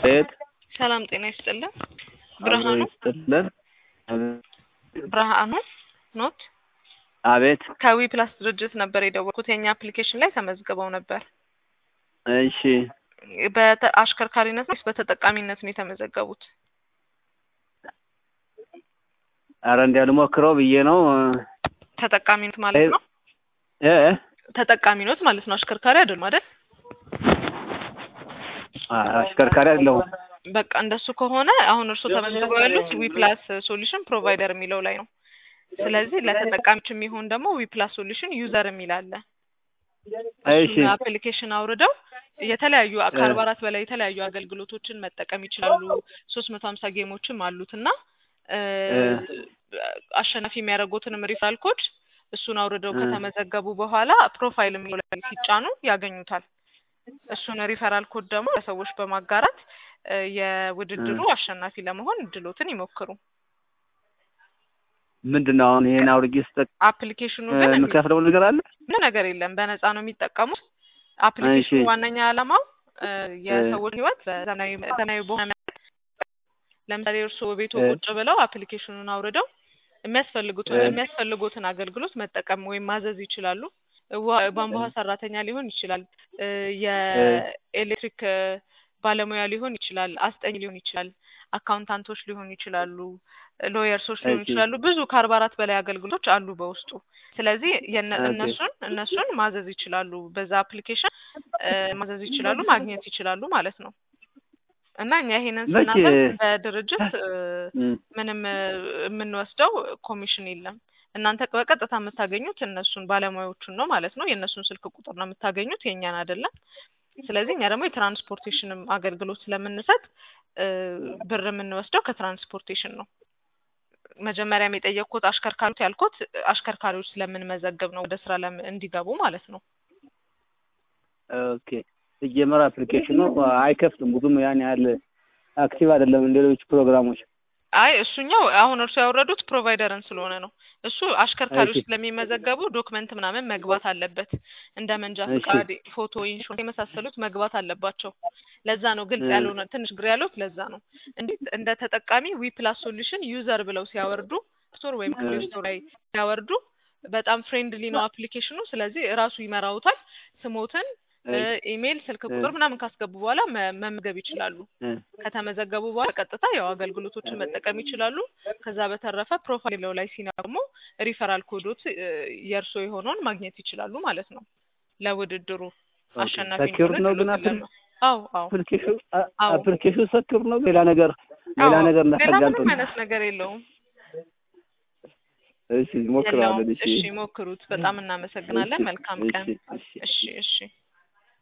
ቤት ሰላም ጤና ይስጥልን። አብሮ ብርሃኑ ይስጥልን። ብርሃኑ ኖት አቤት ከዊ ፕላስ ድርጅት ነበር የደወልኩት። የኛ አፕሊኬሽን ላይ ተመዝግበው ነበር። እሺ በአሽከርካሪነት ነው ወይስ በተጠቃሚነት ነው የተመዘገቡት? አረ እንዲያው ልሞክረው ብዬ ነው ተጠቃሚነት ማለት ነው። እ እ ተጠቃሚነት ማለት ነው። አሽከርካሪ አይደሉም አይደል? አ- አሽከርካሪ አይደለሁም። በቃ እንደሱ ከሆነ አሁን እርስዎ ተመዝግበው ያሉት ዊ ፕላስ ሶሉሽን ፕሮቫይደር የሚለው ላይ ነው። ስለዚህ ለተጠቃሚዎች የሚሆን ደግሞ ዊ ፕላስ ሶሉሽን ዩዘር የሚል አለ። እሺ እሱን አፕሊኬሽን አውርደው የተለያዩ ከአርባ አራት በላይ የተለያዩ አገልግሎቶችን መጠቀም ይችላሉ። ሶስት መቶ ሀምሳ ጌሞችም አሉት እና እ አሸናፊ የሚያደርጉትንም ሪፈራል ኮድ እሱን አውርደው እ ከተመዘገቡ በኋላ ፕሮፋይል የሚለው ላይ ሲጫኑ ያገኙታል። እሱን ሪፈራል ኮድ ደግሞ ለሰዎች በማጋራት እ የውድድሩ አሸናፊ ለመሆን እድሎትን ይሞክሩ። ምንድን ነው አሁን ይሄን አውርጄ ስጠቅ አፕሊኬሽኑ ግን እንዲ- የምከፍለው ነገር አለ? ምንም ነገር የለም፣ በነፃ ነው የሚጠቀሙት። አፕሊኬሽኑ እሺ ዋነኛ ዓላማው እ የሰዎች ህይወት በዘመናዊ ዘመናዊ በሆነ መንገድ ለምሳሌ እርስዎ ቤቶ እ ቁጭ ብለው አፕሊኬሽኑን አውርደው የሚያስፈልጉትን እ የሚያስፈልጉትን አገልግሎት መጠቀም ወይም ማዘዝ ይችላሉ። ውሃ ቧንቧ ውሃ ሰራተኛ ሊሆን ይችላል፣ እ እ የኤሌክትሪክ እ ባለሙያ ሊሆን ይችላል፣ አስጠኝ ሊሆን ይችላል፣ አካውንታንቶች ሊሆኑ ይችላሉ፣ ሎየርሶች ሊሆኑ እሺ ይችላሉ። ብዙ ከአርባ አራት በላይ አገልግሎቶች አሉ በውስጡ። ስለዚህ የነ- ኦኬ እነሱን እነሱን ማዘዝ ይችላሉ። በዛ አፕሊኬሽን እ ማዘዝ ይችላሉ፣ ማግኘት ይችላሉ ማለት ነው። እና እኛ ይሄንን መቼ ስናደርግ እንደ ድርጅት እ እም፣ ምንም እ የምንወስደው ኮሚሽን የለም። እናንተ በቀጥታ የምታገኙት እነሱን ባለሙያዎቹን ነው ማለት ነው። የእነሱን ስልክ ቁጥር ነው የምታገኙት፣ የእኛን አይደለም። ስለዚህ እኛ ደግሞ የትራንስፖርቴሽንም አገልግሎት ስለምንሰጥ እ ብር የምንወስደው ከትራንስፖርቴሽን ነው። መጀመሪያም የጠየቅኩት አሽከርካሪዎች ያልኩት አሽከርካሪዎች ስለምንመዘግብ ነው፣ ወደ ስራ ለም- እንዲገቡ ማለት ነው። ኦኬ ሲጀመር አፕሊኬሽኑ አይከፍትም ብዙም ያን ያህል አክቲቭ አይደለም እንደ ሌሎች ፕሮግራሞች። አይ እሱኛው አሁን እርሱ ያወረዱት ፕሮቫይደርን ስለሆነ ነው። እሱ አሽከርካሪዎች እሺ ስለሚመዘገቡ ዶክመንት ምናምን መግባት አለበት። እንደ መንጃ እሺ ፍቃድ፣ ፎቶ፣ ኢንሹራንስ የመሳሰሉት መግባት አለባቸው። ለዛ ነው ግልጽ እ ያልሆነ ትንሽ ግር ያሉት ለዛ ነው። እንዴት እንደ ተጠቃሚ ዊ ፕላስ ሶሉሽን ዩዘር ብለው ሲያወርዱ ስቶር ወይም እ ፕሌይ ስቶር ላይ ሲያወርዱ በጣም ፍሬንድሊ ነው አፕሊኬሽኑ። ስለዚህ እራሱ ይመራውታል። ስሞትን እ እሺ ኢሜይል፣ ስልክ እ ቁጥር ምናምን ካስገቡ በኋላ መ- መመዝገብ ይችላሉ። እ ከተመዘገቡ በኋላ ቀጥታ ያው አገልግሎቶችን መጠቀም ይችላሉ። ከዛ በተረፈ ፕሮፋይል ላይ ሲነኩ ደግሞ ሪፈራል ኮዶት እ የእርሶ የሆነውን ማግኘት ይችላሉ ማለት ነው። ለውድድሩ ኦኬ አሸናፊ ሰኪውር እንዲሆኑ ነው ግን እድሎትን ለማ አዎ አዎ አፕሊኬሽኑ አዎ አፕሊኬሽኑ ሰኪውር ነው ሌላ ነገር ሌላ አዎ ነገር ሌላ ምንም እንዳታጋልጡን። አይነት ነገር የለውም እሺ ሞክረዋለን። የለውም። እሺ እሺ ሞክሩት። በጣም እናመሰግናለን። እሺ መልካም እሺ ቀን። እሺ እሺ እሺ